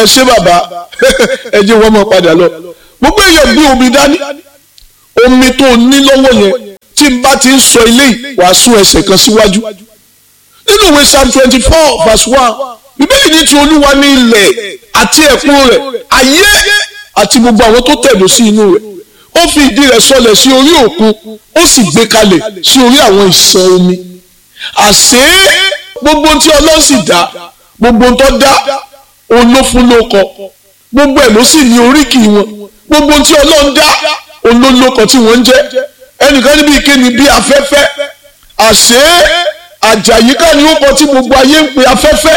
ẹ ṣé bàbá ẹ jẹ́ wọ́n mọ̀ padà lọ gbogbo èèyàn gbé omi dání omi tó ní lọ́wọ́ yẹn tí n bá ti ń sọ eléyìí wàá sún ẹsẹ̀ kan síwájú nínú ìwé psalm twenty four verse one bíbélì ní ti olúwa ní ilẹ̀ àti ẹ̀kún rẹ̀ ayé àti gbogbo àwọn tó tẹ̀dó sí inú rẹ̀ ó fi ìdí rẹ̀ sọlẹ̀ sí orí òkun ó sì gbé kalẹ̀ sí orí àwọn ìṣàn omi àṣé gbogbo tí ọlọ́run sì dá gbogbo tó dá òun ló fún lóko gbogbo ẹ̀ ló sì ní oríkì wọn gbogbo tí ọlọ́run dá òun ló lóko tí wọ́n ń jẹ́ ẹnìkan níbi ìkéni bí afẹ́fẹ́ àṣé àjàyíká ni ó kọ tí gbogbo ayé ń pe afẹ́fẹ́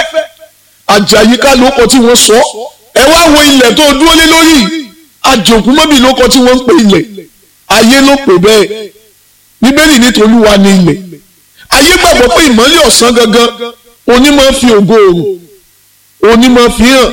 àjàyíká ló kọ tí wọ́n sọ ẹ wá wo ilẹ̀ tó dúró lé lórí àjòkúmọ́bì ló kọ tí wọ́n ń pe ilẹ̀ ayé ló pè bẹ́ẹ̀ bíbélì ní tolúwa ní ilẹ̀ ayé gbàgbọ́ pé ìmọ́lẹ̀ ọ̀sán gangan onímọ̀ fi ògo òrùn onímọ̀ fi hàn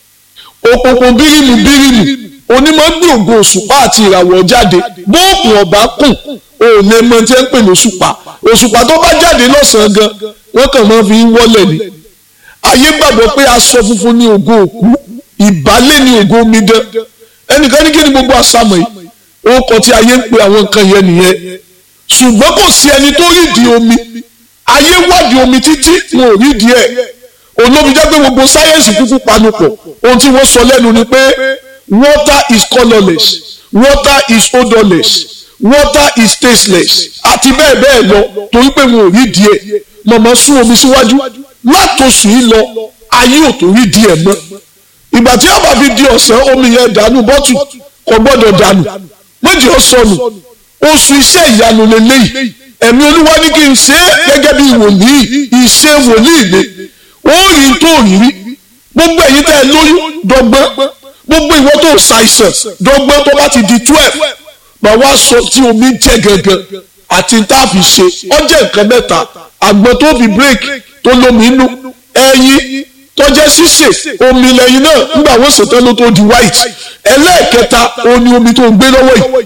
òkùnkùn bírímù bírímù onímọ̀ gbé ògo òṣùpá àti ìràwọ̀ jáde bóòkùn ọ̀bá kùn òun ẹ̀ mọ̀ tí ẹ̀ ń pè lóṣùpá òṣùpá tó bá jáde lọ́sàn-án gan wọ́n kàn máa fi wọ́lẹ̀ ni ayé gbàgbọ́ pé aṣọ funfun ní ògo òkú ìbálẹ̀ ní ògo omidan ẹnìkan ní kí ni gbogbo àṣàmọ̀ yìí orúkọ tí ayé ń pe àwọn nǹkan yẹn nìyẹn ṣùgbọ́n kò sí ẹni tó rídìí omi ayé wádìí omi títí wọn ò rídìí ẹ̀ olómi jẹ́ pé gbogbo sáyẹ́ǹsì kúkú panupọ̀ ohun tí wọ́n sọ lẹ́nu ni pé water is colourless water is odourless water is tasteless àti bẹ́ẹ̀ bẹ́ẹ̀ lọ torí pé wọn ò rídìí ẹ̀ mọ̀mọ́ sún omi síwájú látòsù yìí lọ ayé ò tó rídìí ẹ̀ mọ́ ìgbà tí ọba fi di ọ̀sán omi yẹn dànù bọ́tù kò gbọ́dọ̀ dànù méjì ó sọnù oṣù iṣẹ́ ìyanu lélẹ́yìí ẹ̀mí olúwa ní kí n ṣe é gẹ́gẹ́ bí wòlíì ìṣe wòlíì mi ó rí tó rí rí gbogbo ẹ̀yin tẹ́ ẹ lóyún dọ́gbọ́n gbogbo ìwọ tó ṣàìsàn dọ́gbọ́n tó bá ti di twelve mà wá sọ tí omi jẹ́ gangan àti tá a fi ṣe ọjọ́ nǹkan mẹ́ta àgbọn tó fi break tó lómi inú ẹyin tọ́jẹ́ sísè omi lẹ́yìn náà nígbà wọ́n ṣètò ló tó di white ẹlẹ́ẹ̀kẹta oní omi tó ń gbé lọ́wọ́ yìí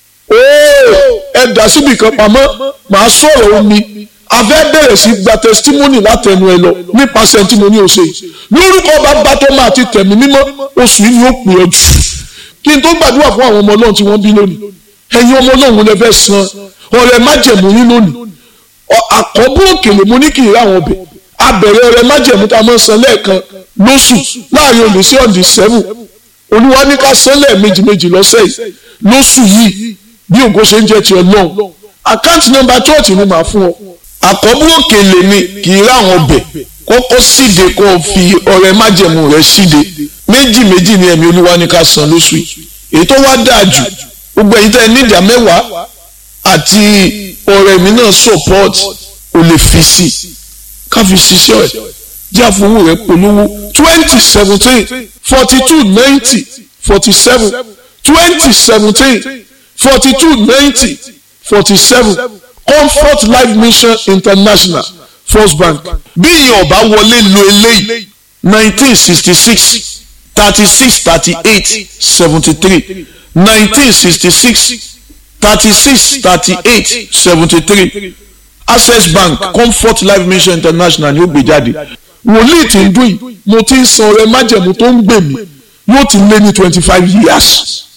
ooo ẹ dà síbi kan pamọ́ màá sọ̀rọ̀ omi a fẹ́ bẹ̀rẹ̀ sí gba testimony látẹnu ẹ lọ nípasẹ̀ tí mo ní o ṣe lórúkọ bàbá tó máa ti tẹ̀mí mímọ́ oṣù yìí ni ó pè ọ́ jù kí n tó gbàdúrà fún àwọn ọmọ ọlọ́run tí wọ́n bí lónìí ẹ̀yin ọmọ ọlọ́run lè fẹ́ san ọ̀rẹ́ májẹ̀mú yín lónìí àkọ́bù òkèlè mo ní kì í ráwọn ọbẹ̀ abẹ̀rẹ̀ ọ̀rẹ́ májẹ̀mú tá a máa san lẹ́ẹ̀kan lóṣù láàrin òní sí ọ̀dì sẹ́wù olúwa ní ká san lẹ́ẹ̀mejì méjì lọ́sẹ̀ yìí lóṣù yìí bí ògo ṣe ń jẹ́ ti ọlọ́run àkáǹtì nọ́mbà chọ́ọ̀tì ni màá fún ọ àkọ́bù òkèlè mi kì í ráwọn ọbẹ̀ kọ́kọ́ síde kó o fi ọ̀rẹ́ májẹ̀mú rẹ̀ síde méjì méjì ni ẹ̀mí olúwa ní ká san lóṣù yìí èyí tó wá dáa jù gbogbo ẹ̀yin tẹ́ ẹ ní ìdá mẹ́wàá àti ọ̀rẹ́ mi náà support o lè fi sí ká fi ṣiṣẹ́ ẹ̀ jẹ́ àfọwọ́ rẹ̀ polówó twenty seventeen forty two ninety forty seven twenty seventeen forty two ninety forty seven comfort life mission international first bank bí ìyẹn ọba wọlé lo eléyìí nineteen sixty six thirty six thirty eight seventy three nineteen sixty six thirty six thirty eight seventy three access bank comfort life mission international ni ó gbé jáde wòlíì tí ń dún yìí mo ti ń san ọrẹ májẹ̀mú tó ń gbè mí yóò ti lé ní twenty five years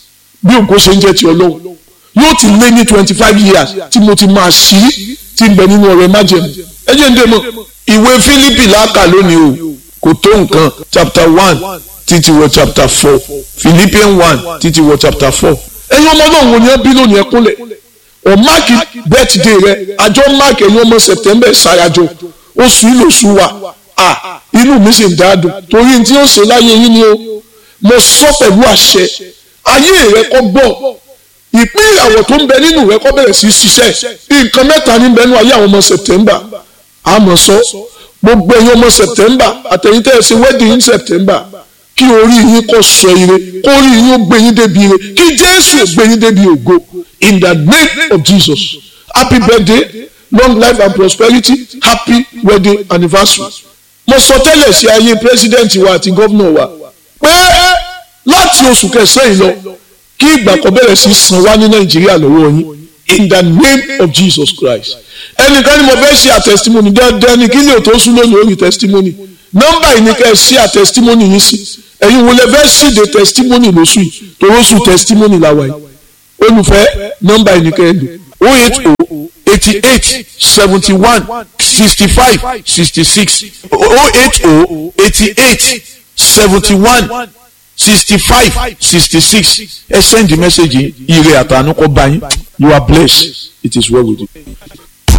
bí ògo ṣe ń jẹ́ ti ọlọ́run yóò ti lé ní twenty five years tí mo ti máa ṣí tí ń bẹ nínú ọrẹ májẹ̀mú ẹ jẹ́ ń dé mọ́ ìwé Fílípì láàkà lónìí o kò tó nǹkan chapter one títí wọ chapter four Philippians one títí wọ chapter four ẹ̀yin ọmọ náà wò ni ẹ bí lónìí ẹ kúnlẹ̀ ọ máàkì birthday rẹ àjọ máàkì ẹ̀yin ọmọ September ṣàyàjọ oṣù ìlò oṣù wa à inú mi sì ń dáadùn torí tí ó ṣe láyé yín ni o mo sọ pẹ̀lú àṣẹ ayé rẹ kọ́ bọ̀ ìpín ìràwọ̀ tó ń bẹ nínú rẹ kọ́ bẹ̀rẹ̀ sí í ṣiṣẹ́ nǹkan mẹ́ta ní bẹ́ẹ̀ nú ayé àwọn ọmọ September àmọ́ sọ gbogbo ẹ̀yin ọmọ September àtẹ̀yìn tẹ́ ẹ ṣe wedding in September kí orí yín kó sọ ire kó orí yín ó gbé yín débi ire kí Jésù ó gbé yín débi ògo in the name of Jesus happy birthday long life and prosperity happy wedding anniversary mo sọ tẹ́lẹ̀ sí ayé president wa àti gómìnà wa pé láti oṣù kẹsàn-án yìí lọ kí ìgbà kan bẹ̀rẹ̀ sí san wá ní Nàìjíríà lọ́wọ́ yín in the name of Jesus Christ ẹnìkan ni mo fẹ́ ṣe àtẹ̀sítímọ́nì dandan ni kí lè tó sún lónìí orí tẹ̀sítímọ́nì nọ́mbà yìí ni kẹ́ ẹ ṣe àtẹ̀sítímọ́nì yìí sí ẹ̀yin wo lẹ fẹ́ ṣìde testimony lóṣù yìí toróṣù testimony la wà yìí olùfẹ́ nọ́mbà ẹnìkan ẹ̀ lò oh eight oh eighty eight seventy one sixty five sixty six oh eight oh eighty eight seventy one sixty five sixty six ẹ send the message yìí ire àtànú kọ́ bá yín you are blessed it is well with you.